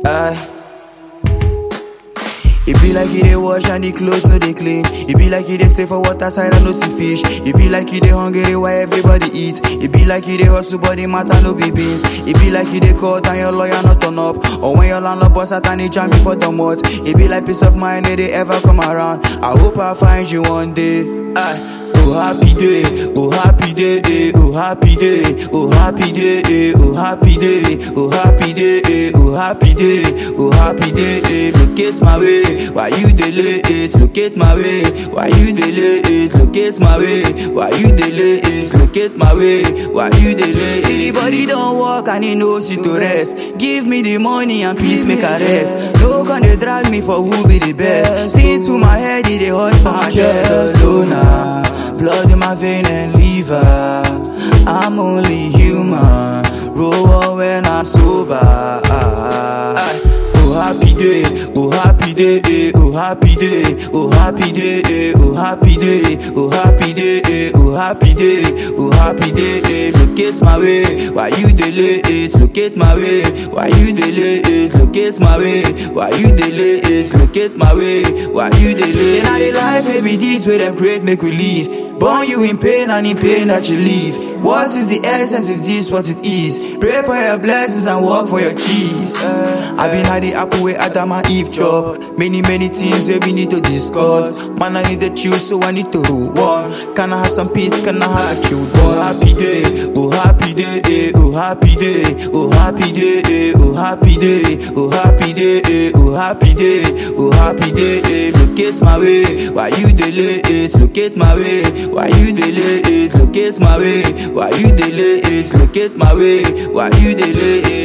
Aye. It be like you dey wash and the clothes no dey clean. It be like you dey stay for water side and no see fish. It be like you dey hungry while everybody eat. It be like you dey hustle but the matter no be beans. It be like you dey call and your lawyer not turn up. Or when your landlord boss at and he jam me for the month. It be like peace of mind they, they ever come around. I hope I find you one day. Aye. Oh happy day, oh happy day, eh, oh happy day, oh happy day, eh, oh happy day, oh happy day, eh, oh happy day, oh happy day, eh, locate my way, why you delay it, locate my way, why you delay it, locate my way, why you delay it, locate my way, why you delay it. See the body don't walk and he knows you to rest, give me the money and peace make a rest, no gonna drag me for who be the best, since through my head it dey hot for my chest, alone now. Blood in my vein and liver. I'm only human. Roll when I'm sober. Oh happy day, oh happy day, eh, oh happy day, oh happy day, eh, oh happy day, oh happy day, eh, oh happy day, oh happy day, eh, locate my way, why you delay it, locate my way, why you delay it, locate my way, why you delay it, locate my way, why you delay it. Now the life baby this way them praise make we leave. Born you in pain and in pain that you leave. What is the essence of this? What it is? Pray for your blessings and work for your cheese. I've been had the apple where Adam and Eve chop. Many, many things where we need to discuss. Man, I need to choose, so I need to rule one. Can I have some peace? Can I have children? Oh, happy day, oh, happy day, eh, oh, happy day, oh, happy day, eh, oh, happy day, oh, happy day, eh, oh, happy day, oh, happy day, eh, locate my way. Why you delay it? Locate my way. Why you delay it? Locate my way. Why you delay it? Locate my way. Why you delay it?